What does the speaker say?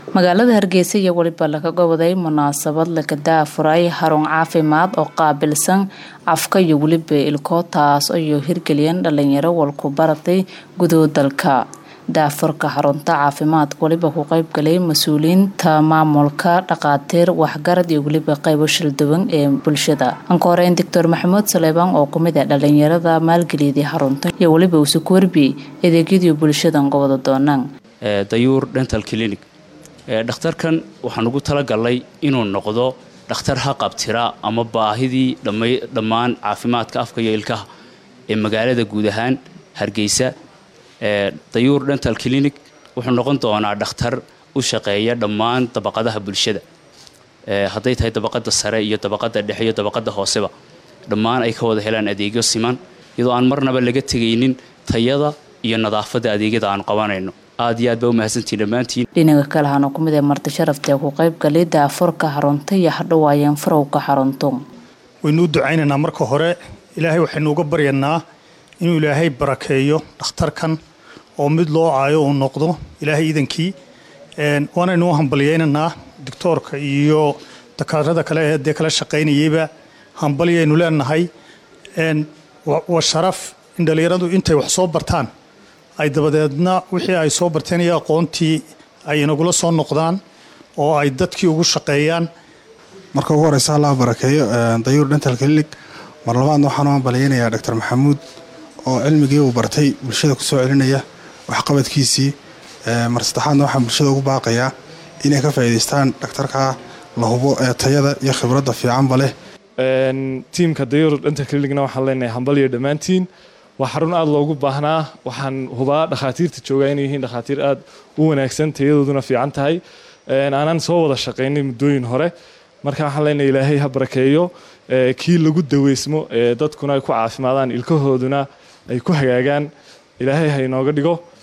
magaalada hargeysa iyo weliba laga goboday munaasabad laga daafuray xarun caafimaad oo qaabilsan afka iyo weliba ilko taas ayuu hirgeliyeen dhalinyaro walku baratay gudood dalka daafurka xarunta caafimaadka weliba ku qeybgalay mas-uuliyiinta maamulka dhaqaatiir waxgarad iyo weliba qeybo shilduwan ee bulshada anka horeyn doctor maxamuud saleebaan oo kumid ah dhalinyarada maalgeliyadii xarunta iyo weliba usuku warbiyey adeegyadii bulshadan gobada doonaan dayuur dental clinic dhakhtarkan waxaan ugu talagalnay inuu noqdo dhakhtar haqabtira ama baahidii dhammaan caafimaadka afka iyo ilkaha ee magaalada guud ahaan hargeysa dayuur dental clinic wuxuu noqon doonaa dhakhtar u shaqeeya dhammaan dabaqadaha bulshada hadday tahay dabaqada sare iyo dabaqada dhexe iyo dabaqada hooseba dhammaan ay ka wada helaan adeegyo siman iyadoo aan marnaba laga tegaynin tayada iyo nadaafadda adeegyada aanu qabanayno aad iyo aad baa umahadsantiin dhammaantiin dhinaga kale hana ku mid ee marti sharaftae ku qeybgalay daafurka xarunta iyo hadhowaayeen farowka xaruntu waynu u ducaynaynaa marka hore ilaahay waxaynu uga baryanaa inuu ilaahay barakeeyo dhakhtarkan oo mid loo caayo uu noqdo ilaahay iidankii waanaynu u hambalyaynaynaa doctoorka iyo dakaarada kale ee dee kala shaqaynayeyba hambalyaynu leenahay waa sharaf in dhallinyaradu intay wax soo bartaan ay dabadeedna wixii ay soo barteen iyo aqoontii ay inagula soo noqdaan oo ay dadkii ugu shaqeeyaan marka ugu horeysa allah barakeeyo dayuur dental clinic mar labaadna waxaan u hambalyaynayaa doctor maxamuud oo cilmigii uu bartay bulshada ku soo celinaya waxqabadkiisii mar saddexaadna waxaan bulshada ugu baaqayaa inay ka faa'iidaystaan dhakhtarka la hubo ee tayada iyo khibradda fiicanba leh tiimka dayuur dental clinicna waxaan leenahay hambalyo dhammaantiin waa xarun aada loogu baahnaa waxaan hubaa dhakhaatiirta joogaa inay yihiin dhakhaatiir aada u wanaagsan tayadooduna fiican tahay aanan soo wada shaqaynay muddooyin hore marka waxaan leenahay ilaahay ha barakeeyo kii lagu daweysmo ee dadkuna ay ku caafimaadaan ilkahooduna ay ku hagaagaan ilaahay ha inooga dhigo